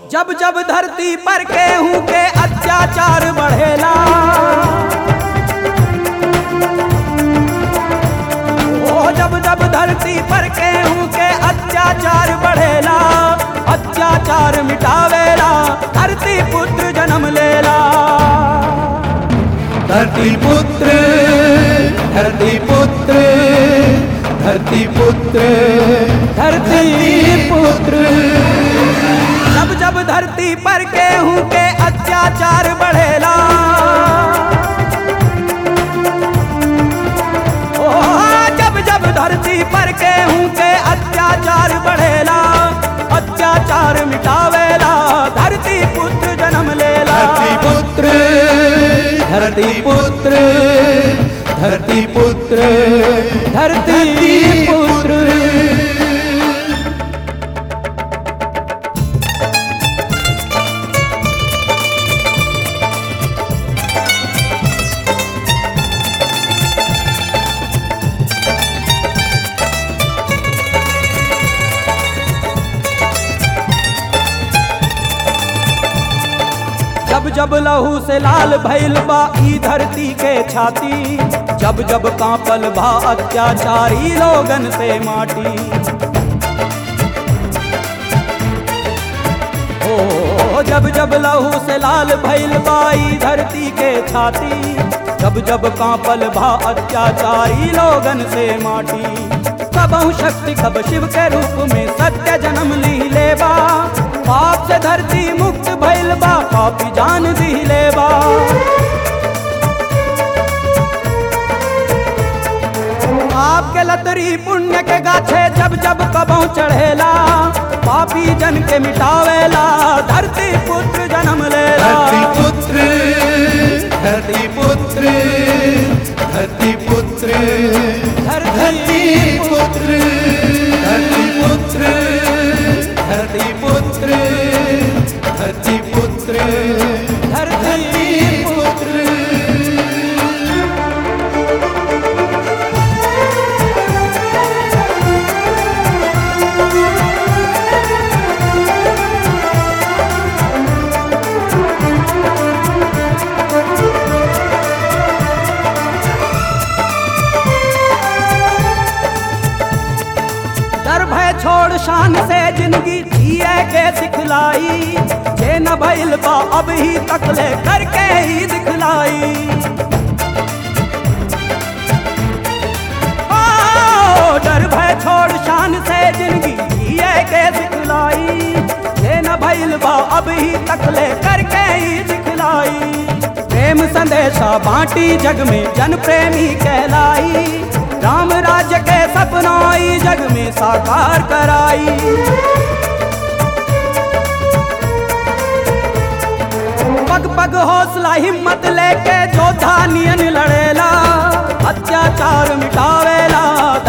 जब जब धरती पर केहू के अत्याचार बढ़ेला ओ जब जब धरती पर केहू के अत्याचार बढ़ेला अत्याचार मिटावेला धरती पुत्र जन्म लेला धरती पुत्र धरती पुत्र धरती पुत्र धरती पुत्र जब जब धरती पर केहू के अत्याचार बढ़ेला ओ जब जब धरती पर केहू के अत्याचार बढ़ेला अत्याचार मिटावेला धरती पुत्र जन्म लेला धरती पुत्र धरती पुत्र धरती पुत्र धरती पुत्र जब जब लहू से लाल भइल बा ई धरती के छाती जब जब कांपल बा अत्याचारी लोगन से माटी ओ जब जब लहू से लाल भइल बा ई धरती के छाती जब जब कांपल बा अत्याचारी लोगन से माटी कबहु शक्ति कब शिव के रूप में सत्य जन्म ली लेबा पाप से धरती मुक्त भइल बा पापी जान दी लेबा आपके लतरी पुण्य के गाछे जब जब कबहु चढ़ेला पापी जन के मिटावेला धरती पुत्र जन्म लेला धरती पुत्र धरती पुत्र धरती पुत्र धरती पुत्र धरती पुत्र धरती पुत्र धरती पुत्र धरती पुत्र डर भय छोड़ शान से जिंदगी जिए के सिखलाई जे न भइल बा अब ही तकले करके ही दिखलाई ओ, डर भय छोड़ शान से जिंदगी जिए के सिखलाई जे न भइल बा अब ही तकले करके ही दिखलाई प्रेम संदेशा बांटी जग में जन प्रेमी कहलाई राम राज्य के सपना ई जग में साकार कराई पग पग हौसला हिम्मत लेके जोधा नियन लड़ेला अत्याचार मिटावेला